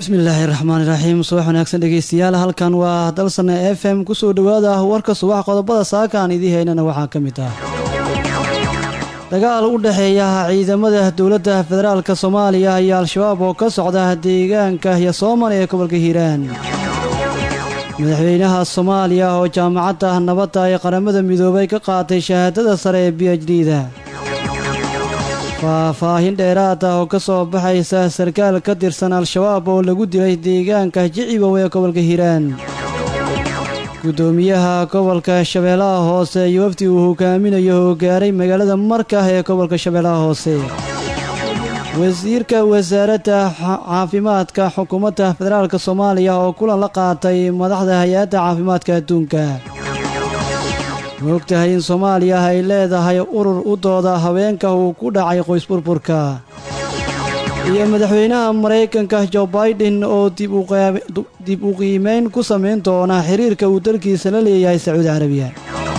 bismillaahi raxmaani raxiim subax wanaagsan dhegeystayaal halkan waa dalsane f m kusoo dhowaada warka subax qodobada saaka aan idii haynana waxaa ka mid ah dagaal u dhexeeya ciidamada dowladda federaalk soomaaliya iyo al-shabaab oo ka socda deegaanka yasooman ee gobolka hiiraan madaxweynaha soomaaliya oo jaamacadda nabadda ee qaramada midoobay ka qaatay shahaadada sare ee b h d da faahfaahin dheeraad ah oo ka soo baxaysa sarkaal ka tirsan al-shabaab oo lagu dilay deegaanka jicibow ee gobolka hiiraan guddoomiyaha gobolka shabeellaha hoose iyo wafdi uu hogaaminayo oo gaaray magaalada markah ee gobolka shabeellaha hoose wasiirka wasaaradda caafimaadka xukuumadda federaalk soomaaliya oo kulan la qaatay madaxda hay-adda caafimaadka adduunka ma ogtahay in soomaaliya ay leedahay urur u dooda haweenka uu ku dhacay qoysburburka iyo madaxweynaha maraykanka jo baiden oo dib u qiimeyn ku samayn doona xiriirka uu dalkiisa la leeyahay sacuudi carabiya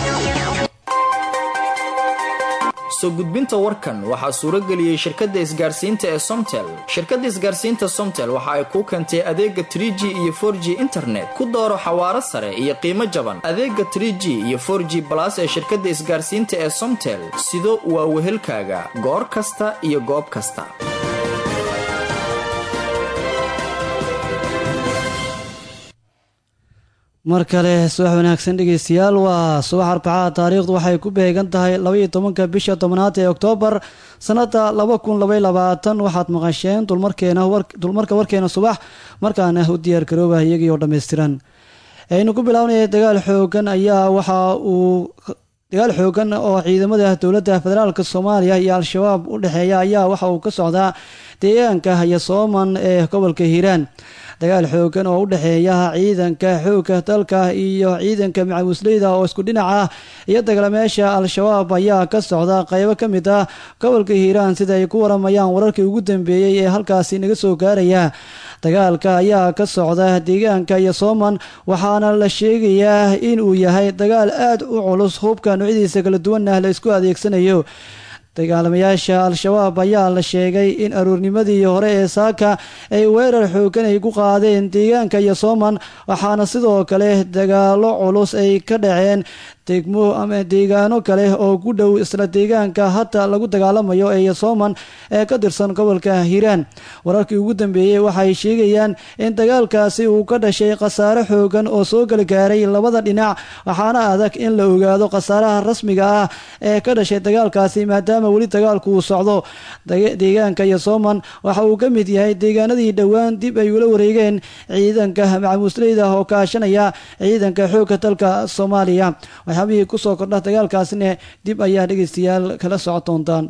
soo gudbinta warkan waxaa suuro geliyey shirkadda isgaarsiinta ee somtel shirkadda isgaarsiinta somtel waxa ay kuu keentay adeega trie g iyo for g internet ku dooro xawaaro sare iyo qiimo jaban adeega trie g iyo for g balas ee shirkadda isgaarsiinta ee somtel sido waa wehelkaaga goor kasta iyo goob kasta mar kale subax wanaagsan dhegeystayaal waa subax arbacaha taariikhdu waxay ku beegan tahay labaiyo tobanka bisha tobnaad ee oktoobar sanada laba kun labay labaatan waxaad maqasheen dulmarkeena dulmarka warkeena subax markaana u diyaar garooba iyagii oo dhammaystiran aynu ku bilaabnaya dagaal xoogan ayaa waxa uu dagaal xoogan oo ciidamada dowladda federaalk soomaaliya iyo al-shabaab u dhexeeya ayaa waxa uu ka socdaa deegaanka yasooman ee gobolka hiiraan dagaal xoogan oo u dhexeeya ciidanka xoogga dalka iyo ciidanka macawisleyda oo isku dhinac ah iyo dagalameesha al-shabaab ayaa ka socda qeybo ka mid ah gobolka hiiraan sida ay ku waramayaan wararkii ugu dambeeyey ee halkaasi naga soo gaaraya dagaalka ayaa ka socda deegaanka yasooman waxaana la sheegayaa inuu yahay dagaal aad u culus hubka noocyadiisa kala duwanah la isku adeegsanayo dagaalamayaasha al-shabaab ayaa la sheegay in aroornimadii hore ee saaka ay weerar xoogan ay ku qaadeen deegaanka yasooman waxaana sidoo kale dagaalo culus ay ka dhaceen degmo ama deegaano kale oo ku dhow isla deegaanka hadda lagu dagaalamayo ee yasooman ee ka tirsan gobolka hiiraan wararkii ugu dambeeyey waxay sheegayaan in dagaalkaasi uu ka dhashay khasaare xoogan oo soo galgaaray labada dhinac waxaana adag in la ogaado khasaaraha rasmiga ah ee ka dhashay dagaalkaasi maadaama weli dagaalku uu socdo deegaanka yasooman waxa uu ka mid yahay deegaanadii dhowaan dib ay ula wareegeen ciidanka macamuusleyda oo kaashanaya ciidanka xoogga dalka soomaaliya waxyaabihii kusoo kordha dagaalkaasina dib ayaa dhegeystayaal kala soco doontaan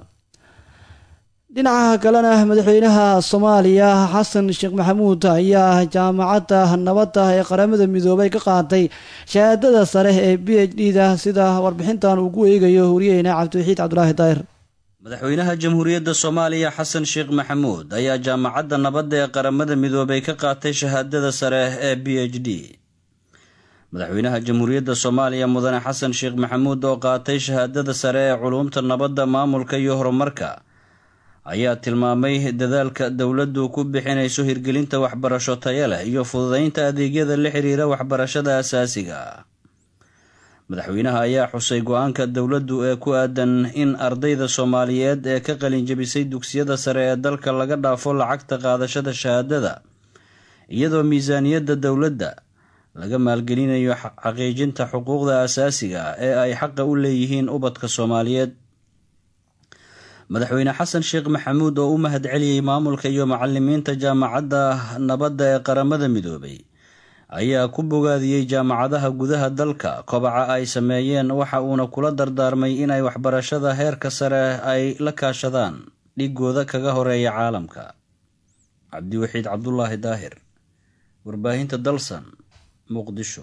dhinaca kalena madaxweynaha soomaaliya xasan sheekh maxamuud ayaa jaamacadda nabadda ee qaramada midoobay ka qaatay shahaadada sare ee b h d da sida warbixintan uu ku eegayo wariyeyna cabdiwaxiid cabdulaahi daahir madaxweynaha jamhuuriyadda soomaaliya xasan sheekh maxamuud ayaa jaamacadda nabadda ee qaramada midoobay ka qaatay shahaadada sare ee b h d madaxweynaha jamhuuriyadda soomaaliya mudane xasan sheekh maxamuud oo qaatay shahaadada sare ee culuumta nabadda maamulka iyo horumarka ayaa tilmaamay dadaalka dowladdu ku bixinayso hirgelinta waxbarasho taya leh iyo fududeynta adeegyada la xiriira waxbarashada asaasiga madaxweynaha ayaa xusay go-aanka dowladdu ee ku aadan in ardayda soomaaliyeed ee ka qalinjabisay dugsiyada sare ee dalka laga dhaafo lacagta qaadashada shahaadada iyadoo miisaaniyadda dowladda laga maalgelinayo xaqiijinta xuquuqda asaasiga ah ee ay xaqa u leeyihiin ubadka soomaaliyeed madaxweyne xasan sheekh maxamuud oo u mahad celiyey maamulka iyo macalimiinta jaamacadda nabadda ee qaramada midoobay ayaa ku bogaadiyey jaamacadaha gudaha dalka kobaca ay sameeyeen waxa uuna kula dardaarmay inay waxbarashada heerka sare ay la kaashadaan dhigooda kaga horeeya caalamka cabdiwaxiid cabdulaahi daahir warbaahinta dalsan muqdisho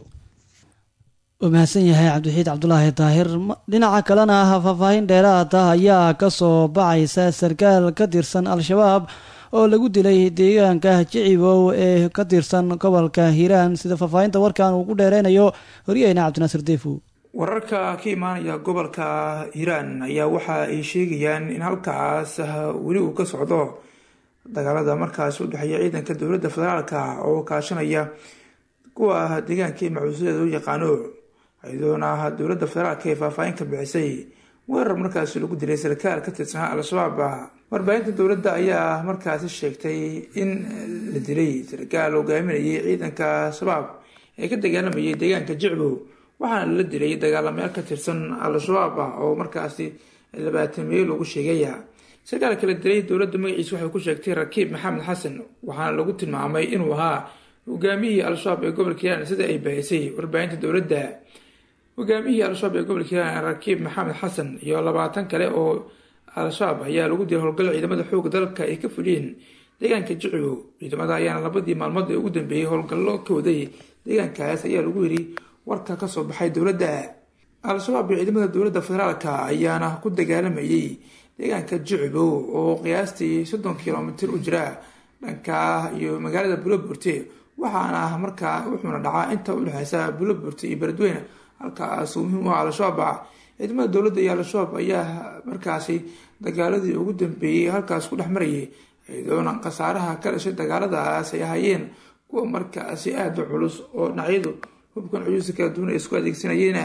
uu mahadsan yahay cabdiwaxiid cabdulaahi daahir dhinaca kalena faahfaahin dheeraada ayaa kasoo baxaysa sarkaal ka tirsan al-shabaab oo lagu dilay deegaanka jicibow ee ka tirsan gobolka hiiraan sida faahfaahinta warkan uu ku dheereynayo horyaheyna cabdinaasir deefow wararka ka imaanaya gobolka hiiraan ayaa waxa ay sheegayaan in halkaas weli uu ka socdo dagaalada markaasi u dhexeeya ciidanka dowladda federaalka oo kaashanaya kuwa deegaanka ee macuusadeeda u yaqaano iyadoona dowladda federaalka ee faahfaahin ka bixisay weerar markaasi lagu dilay sarkaal ka tirsanaa al-shabaab warbaahinta dowladda ayaa markaasi sheegtay in la dilay sarkaal hogaaminayay ciidanka shabaab ee ka dagaalamayay deegaanka jicbow waxaana la dilay dagaalamayaal ka tirsan al-shabaab ah oo markaasi labaatan meel lagu sheegaya sarkaalka la dilay dowladda magaciisa waxay ku sheegtay rakiib maxamed xasan waxaana lagu tilmaamay inuu ahaa hogaamiyihii al-shabaab ee gobolka hiiraan sida ay bahisay warbaahinta dowladda hogaamiyihii al-shabaab ee gobolka hiiraan rakiib maxamed xasan iyo labaatan kale oo al-shabaab ayaa lagu dilay howlgal ciidamada xooga dalka ay ka fuliyeen deegaanka jicbow ciidamada ayaana labadii maalmood ee ugu dambeeyey howlgallo ka waday deegaankaas ayaa lagu yiri warka kasoo baxay dowladda al-shabaab iyo ciidamada dowladda federaalka ayaana ku dagaalamayay deegaanka jicbow oo qiyaastii soddon kilomitir u jira dhanka iyo magaalada buloburte waxaana markaa wuxuuna dhacaa inta udhexeysa buloburte iyo beledweyne halkaasuu muhiim u ah al-shabaab ciidamada dowladda iyo al-shabaab ayaa markaasi dagaaladii ugu dambeeyey halkaas ku dhex marayay iyadoona khasaaraha ka dhashay dagaaladaas ay ahaayeen kuwa markaasi aada u culus oo dhinacyadu hubkan cuyuusa kala duwan ay isku adeegsanayeen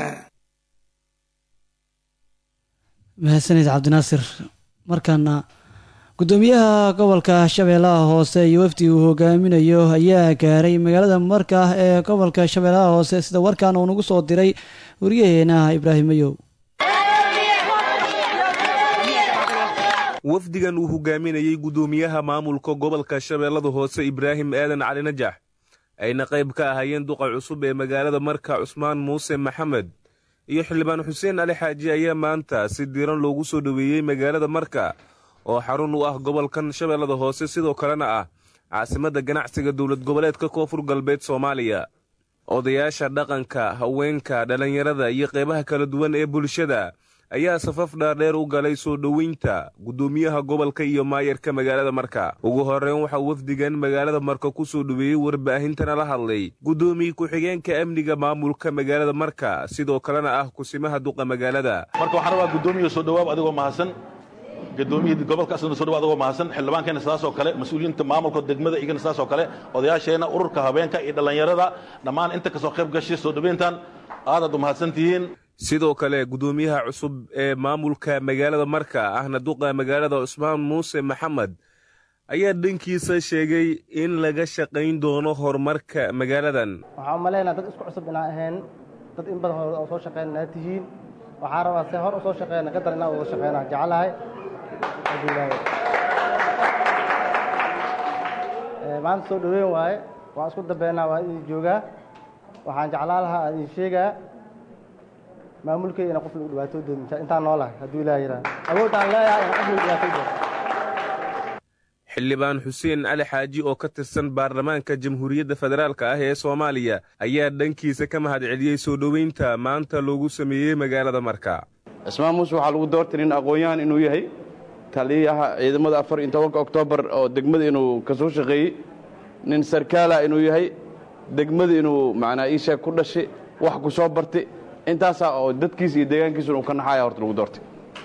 mahadsanid cabdinaasir markaana gudoomiyaha gobolka shabeellaha hoose iyo wafdi uu hogaaminayo ayaa gaaray magaalada marka ee gobolka shabeellaha hoose sida warkan uu nagu soo diray wariyaheena ibraahim mayow wafdigan uu hogaaminayey gudoomiyaha maamulka gobolka shabeellada hoose ibraahim aadan cali najax ayna qayb ka ahaayeen duqa cusub ee magaalada marka cusmaan muuse maxamed iyo xildhibaan xuseen ali xaaji ayaa maanta si diiran loogu soo dhoweeyey magaalada marka oo xarun u ah gobolkan shabeellada hoose sidoo kalena ah caasimadda ganacsiga dowlad goboleedka koonfur galbeed soomaaliya odayaasha dhaqanka haweenka dhallinyarada iyo qeybaha kala duwan ee bulshada ayaa safaf dhaardheer u galay soo dhoweynta gudoomiyaha gobolka iyo maayarka magaalada marka ugu horreyn waxaa wafdigan magaalada marka ku soo dhoweeyey warbaahintana la hadlay guddoomiye ku-xigeenka amniga maamulka magaalada marka sidoo kalena ah kusimaha duqa magaalada marka waxaan rabaa guddoomiya soo dhawaab adigoo mahadsan gudoomiyihii gobolka asna soo dhawaab adigoo mahadsan xildhibaankeena sidaasoo kale mas-uuliyiinta maamulka degmada igana sidaasoo kale odayaasheenna ururka habeenka iyo dhallinyarada dhammaan inta kasoo qayb gashay soo dhoweyntan aadaad u mahadsan tihiin sidoo kale gudoomiyaha cusub ee maamulka magaalada marka ahna duqa magaalada cusmaan muuse maxamed ayaa dhankiisa sheegay in laga shaqayn doono horumarka magaaladan waxaan u malaynaa dad isku cusub inaan ahayn dad in badan oo soo shaqeyn inaad tihiin waxaan rabaa se hor u soo shaqeyna gadar inaan wada shaqeynaa jecelahay maanta soo dhoweyn waaye waan isku dambeynaa waa idin joogaa waxaan jeclaan lahaa aan idin sheegaa maamulkeyga ina qof lagu dhibaato doon intaan noolahay hadduu ilaah yidhaha awoodaan leeyahay ina qof lagu dhibaato doon xildhibaan xuseen cali xaaji oo ka tirsan baarlamaanka jamhuuriyadda federaalk ah ee soomaaliya ayaa dhankiisa ka mahad celiyey soo dhoweynta maanta loogu sameeyey magaalada marka cismaan muuse waxaa lagu doortay nin aqoon-yahan inuu yahay taliyaha ciidamada afar iyo tobanka oktoobar oo degmada inuu ka soo shaqeeyey nin sarkaala inuu yahay degmada inuu macnaa iisheeg ku dhashay wax ku soo bartay intaasaa oo dadkiisa iyo deegaankiisuna uu ka naxaya horta lagu doortay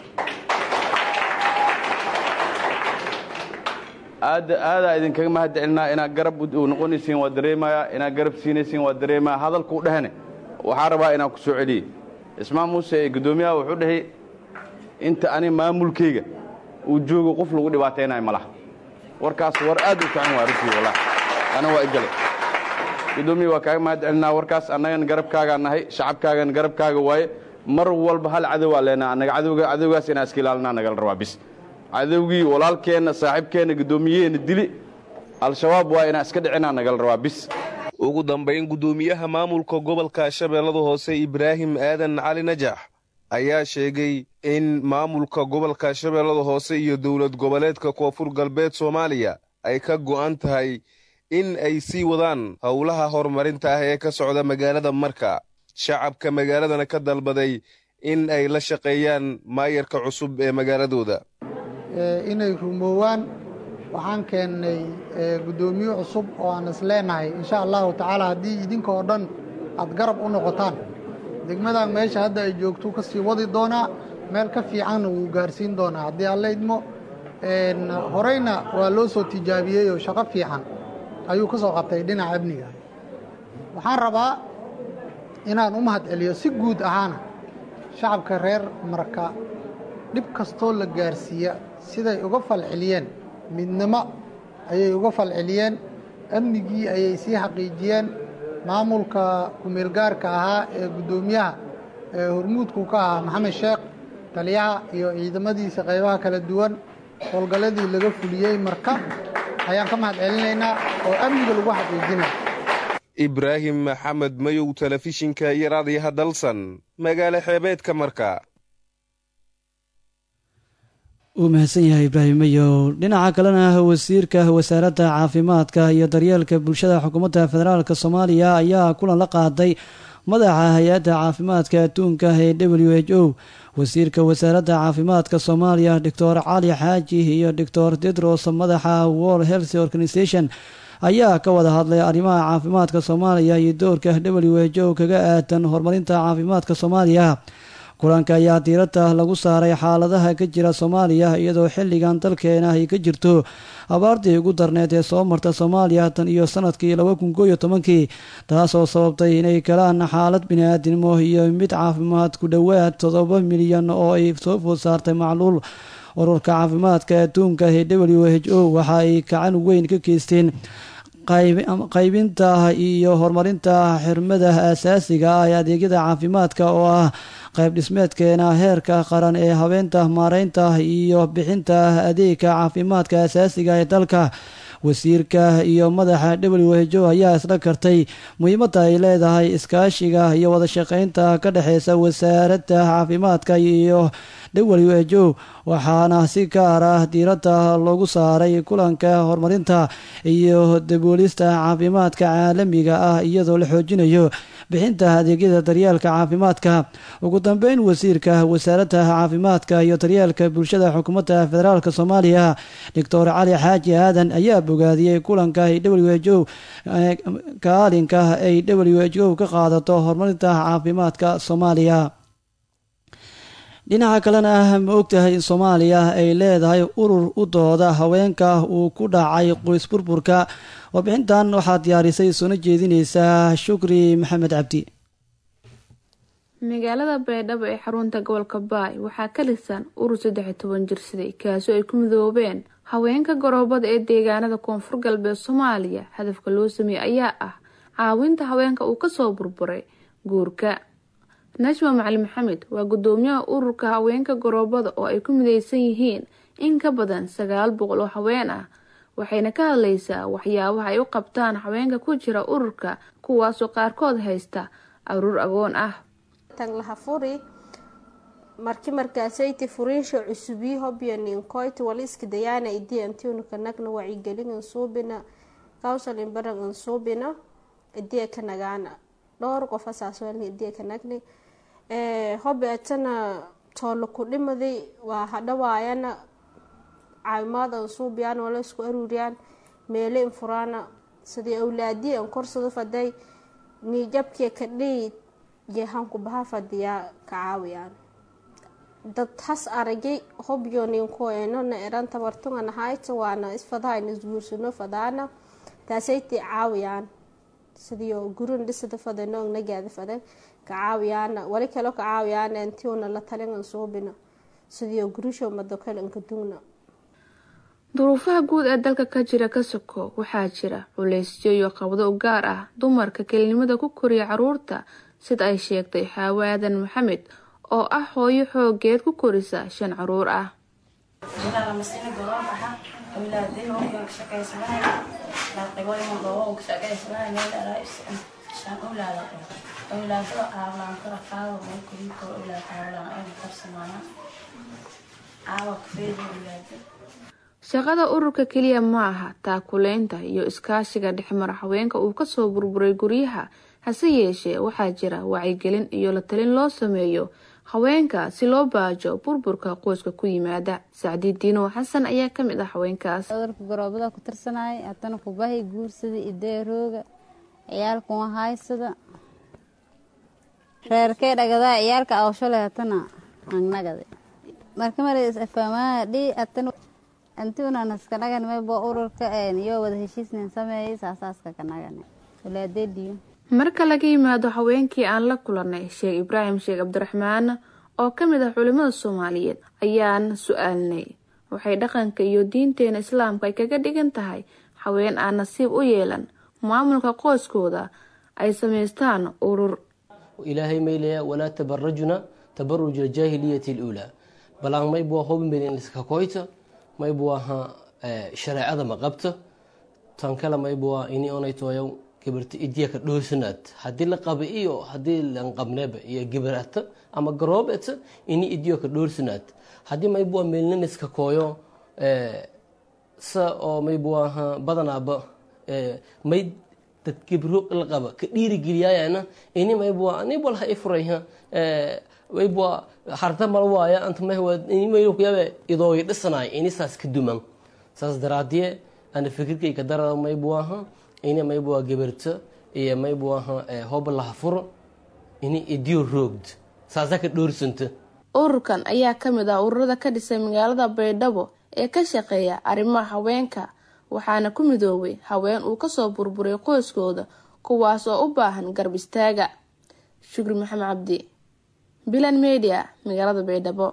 aadda aadaa idinkaga mahad celinaa inaad garab u noqonaysiin waa dareemayaa inaad garab siinaysiin waa dareemaya hadalkuu dhehne waxaa rabaa inaan ku soo celiyey cismaan muuse ee guddoomiyaha wuxuu dhahay inta ani maamulkayga uu joogo qof lagu dhibaataynayo ma laha warkaas war aad u fican waa runtii wallahi ana waa igale guddoomiya waa kaaga mahad celinaa warkaas annagan garabkaagaa nahay shacabkaagan garabkaaga waaye mar walba hal cadowaa leenaa annaga cadowga cadowgaas inaan iska ilaalinaa nagala rabaa bis cadowgii walaalkeenna saaxiibkeenna guddoomiyaheena dili al-shabaab waa inaan iska dhicinaa nagala rabaa bis ugu dambayn guddoomiyaha maamulka gobolka shabeellada hoose ibraahim aadan cali najax ayaa sheegay in maamulka gobolka shabeellada hoose iyo dowlad goboleedka koonfur galbeed soomaaliya ay ka go'an tahay in ay sii wadaan howlaha horumarinta ah ee ka socda magaalada marka shacabka magaaladana ka dalbaday in ay la shaqeeyaan maayarka cusub ee magaaladooda inay rumoowaan waxaan keennay guddoomiye cusub oo aan isleenahay insha allahu tacaala haddii idinka oo dhan aad garab u noqotaan degmadan meesha hadda ay joogto ka sii wadi doonaa meel ka fiicanna wuu gaarsiin doonaa haddii alla idmo horeyna waa loo soo tijaabiyey oo shaqo fiican ayuu ka soo qabtay dhinaca amniga waxaan rabaa inaan u mahad celiyo si guud ahaana shacabka reer marka dhib kastoo la gaarsiiya siday uga falceliyeen midnimo ayay uga falceliyeen amnigii ayay sii xaqiijiyeen maamulka kumeelgaarka ahaa ee guddoomiyaha ee hormuudku ka ahaa maxamed sheekh taliyaha iyo ciidamadiisa qaybaha kala duwan howlgalladii laga fuliyey marka ayaan ka mahad celinaynaa oo amniga lagu xaqiijinaya ibraahim maxamed mayow telefishinka iyo raadiyaha dalsan magaalo xeebeedka marka uu mahadsan yahay ibraahim mayow dhinaca kalena wasiirka wasaaradda caafimaadka iyo daryeelka bulshada xukuumadda federaalk soomaaliya ayaa kulan la qaaday madaxa hay-adda caafimaadka adduunka ee w h o wasiirka wasaaradda caafimaadka soomaaliya doctor cali xaaji iyo doctor tedros madaxa world health organisation ayaa ka wada hadlay arrimaha caafimaadka soomaaliya iyo doorka w h o kaga aadan horumarinta caafimaadka soomaaliya kulanka ayaa diiradda lagu saaray xaaladaha ka jira soomaaliya iyadoo xilligan dalkeena ay ka jirto abaartii ugu darneed ee soo marta soomaaliya tan iyo sanadkii laba kun koo iyo tobankii taasoo sababtay inay galaan xaalad bini-aadinimo iyo mid caafimaad ku dhowaad toddoba milyan oo ay soo food saartay macluul ururka caafimaadka adduunka ee w h o waxa ay gacan weyn ka geysteen qaybinta iyo horumarinta xirmada asaasiga ah ee adeegyada caafimaadka oo ah qayb dhismeedkeena heerka qaran ee habeenta maareynta iyo bixinta adeegka caafimaadka asaasiga ee dalka wasiirka iyo madaxa w h o ayaa isla kartay muhiimadda ay leedahay iskaashiga iyo wada shaqeynta ka dhexeysa wasaaradda caafimaadka iyo w h o waxaana si gaar ah diiradda loogu saaray kulanka horumarinta iyo daboolista caafimaadka caalamiga ah iyadoo la xoojinayo bixinta adeegyada daryeelka caafimaadka ugu dambeyn wasiirka wasaaradda caafimaadka iyo daryeelka bulshada xukuumadda federaalk soomaaliya doctor cali xaaji aadan ayaa bogaadiyey kulanka ay w h o kaalinka ay w h o ka qaadato horumarinta caafimaadka soomaaliya dhinaca kalena ah ma ogtahay in soomaaliya ay leedahay urur u dooda haweenka uu ku dhacay qoys burburka warbixintan waxaa diyaarisay soona jeedineysaa shukri maxamed cabdi magaalada baydhabo ee xarunta gobolka baay waxaa ka dhisan urur saddex iyo toban jirsaday kaasoo ay ku midoobeen haweenka garoobada ee deegaanada koonfur galbeed soomaaliya hadafka loo sameeyey ayaa ah caawinta haweenka uu kasoo burburay guurka najma macali maxamed waa gudoomiyaha ururka haweenka garoobada oo ay ku mideysan yihiin in ka badan sagaal boqol oo haween ah waxayna ka hadleysaa waxyaabaha ay u qabtaan haweenka ku jira ururka kuwaasoo qaarkood haysta aruur agoon ah taglaha furi marki markaasayti furiinsha cusubii hobyo ninkoyti wala iska dayaana idii antiunuka nagna wacyigelin ansuubina kawsalin baran ansuubina idii ka nagaana dhowr qof asaaswelni idii ka nagni hobi atana toolo ku dhimaday waa hadhawaayana caawimaad ansuubiyaan wala isku aruuriyaan meele infuraana sidii awlaadii an korsado faday niijabkii kadhii jeehanku baha fadiyaa ka caawiyaan dad has aragay hobyo ninkoeno na eran tabartunga nahayta waana isfadahayna isguursano fadaana taasaytii caawiyaan sidio gurin dhisada fadanoog nagaada fadan ka caawiyaana wali kaloo ka caawiyaana intiuna la talingan suubina sidio gurisho madokale ankadugna duruufaha guud ee dalka ka jira ka soko waxaa jira culeysyo iyo qabdo u gaar ah dumarka kelinimada ku koriya caruurta sida ay sheegtay xaawaadan maxamed oo ah hooyo xoogeed ku korisa shan caruur ah shaqada ururka keliya ma aha taakuleynta iyo iskaashiga dhexmara haweenka uu kasoo burburay guryaha hase yeeshee waxaa jira wacyigelin iyo la talin loo sameeyo haweenka si loo baajo burburka qoyska ku yimaada sacdi diinow xasan ayaa kamid ah haweenkaas cudurka garoobada ku tirsanaya hatana kubahay guursada ideerooga ciyaalkuma haysada reerkee dhagadaa ciyaalka awshole hatana angnagada marka marafaamaadhi hatana intuunan iska nagan maybo ururka iyo wada heshiisnin sameeyey saasaaska ka nagan walaadeediyo marka laga yimaado haweenkii aan la kulanay sheekh ibraahim sheekh cabdiraxmaan oo ka mid ah culimada soomaaliyeed ayaan su-aalnay waxay dhaqanka iyo diinteena islaamka ay kaga dhigan tahay haween aan nasiib u yeelan maamulka qoyskooda ay samaystaan urur ilaahay maylaya walaa tabarajuna tabaruj aljaahiliyati aluulaa balaan maybua hobinbeniska koyta maybuaha shareecada ma qabta tan kale maybua ini onaytoyo gabarta idiyaka dhoosanaad haddii la qaba iyo haddii lan qabneba iyo gabarata ama garoobeta ini idiyoka dhoorsanaad haddii maybua meelnaniska kooyo sa oo maybuaha badanaaba may dad gabro la qaba ka dhiirigeliyayana ini maybua anibal ha ifurayha maybua harta mal waaya anta mahwa ini maykuyabe idooga dhisanay ini saas ka duman saas daraadiye ana fikirkay ka darada maybuaha ini maybua gabarta iyo maybuaha hoba laha furo ini idiyo roogd saasa ka dhoorsanta ururkan ayaa ka mid ah ururada ka dhisay magaalada baydhabo ee ka shaqeeya arrimaha haweenka waxaana ku midoobay haween uu kasoo burburay qoyskooda kuwaas oo u baahan garb istaaga shukri maxamed cabdi bilan media magaalada baydhabo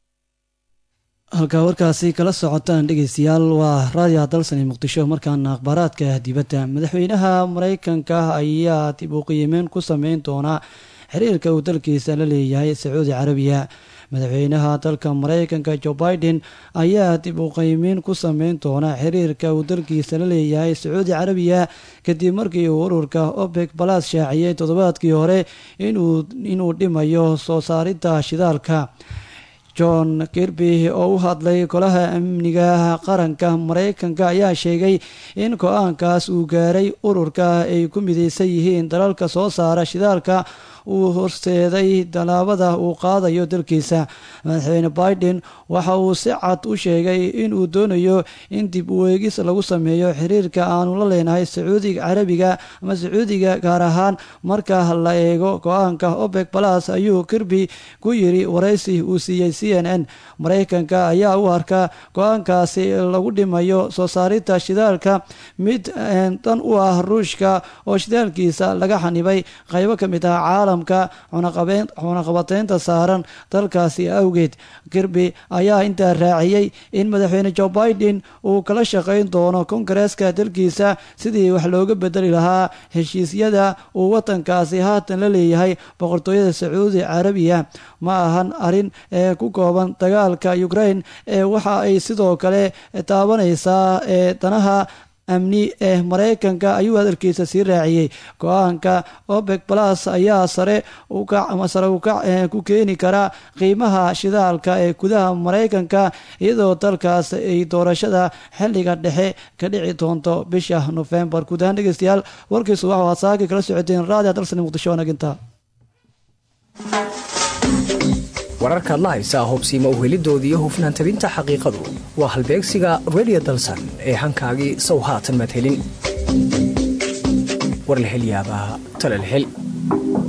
halkaa warkaasi kala socotaan dhegeystayaal waa raadiyaha dalsani muqdisho markaana akhbaaraadka dibadda madaxweynaha mareykanka ayaa dib u qiimeyn ku sameyn doonaa xiriirka uu dalkiisa la leeyahay sacuudi carabiya madaxweynaha dalka mareykanka jo biden ayaa dib u qiimeyn ku sameyn doona xiriirka uu dalkiisa la leeyahay sacuudi carabiya kadib markii uu ururka opec balas shaaciyey toddobaadkii hore inuu dhimayo soo saaridda shidaalka john kirby oo u hadlay golaha amniga qaranka mareykanka ayaa sheegay in go-aankaas uu gaaray ururka ay ku mideysan yihiin dalalka soo saara shidaalka uu horseeday tallaabada uu qaadayo dalkiisa madaxweyne biden waxa uu si cad u sheegay inuu doonayo in dib u eegis lagu sameeyo xiriirka aanu la leenahay sacuudiga carabiga ama sacuudiga gaar ahaan marka la eego go-aanka opec balas ayuu kirby ku yiri waraysi uu siiyey c n n mareykanka ayaa u arka go-aankaasi lagu dhimayo soo saarinta shidaalka mid dan u ah ruushka oo shidaalkiisa laga xanibay qaybo ka mid ah caalamka cunaqabateynta saaran dalkaasi awgeed kirby ayaa intaa raaciyey in madaxweyne jo biden uu kala shaqeyn doono kongareeska dalkiisa sidii wax looga bedeli lahaa heshiisyada uu wadankaasi haatan la leeyahay boqortooyada sacuudi carabiya ma ahan arin ee ku kooban dagaalka ukraine ee waxa ay sidoo kale taabanaysaa ee danaha amni ee mareykanka ayuu hadalkiisa sii raaciyey go-aanka opec balas ayaa sare ukac ama sare ukac ku keeni kara qiimaha shidaalka ee gudaha mareykanka iyadoo dalkaas ay doorashada xilliga dhexe ka dhici doonto bisha nofembar guud ahaan dhegeystayaal warkiisu waxau hasaaki kala socoteen raadiya dalsani muqdisho wanaginta wararkaad la haysaa hubsiima uhelidoodii iyo hufnaan tabinta xaqiiqadu waa halbeegsiga redio dalsan ee hankaagii sow haatan maad helin warlahelyaabaa talalhel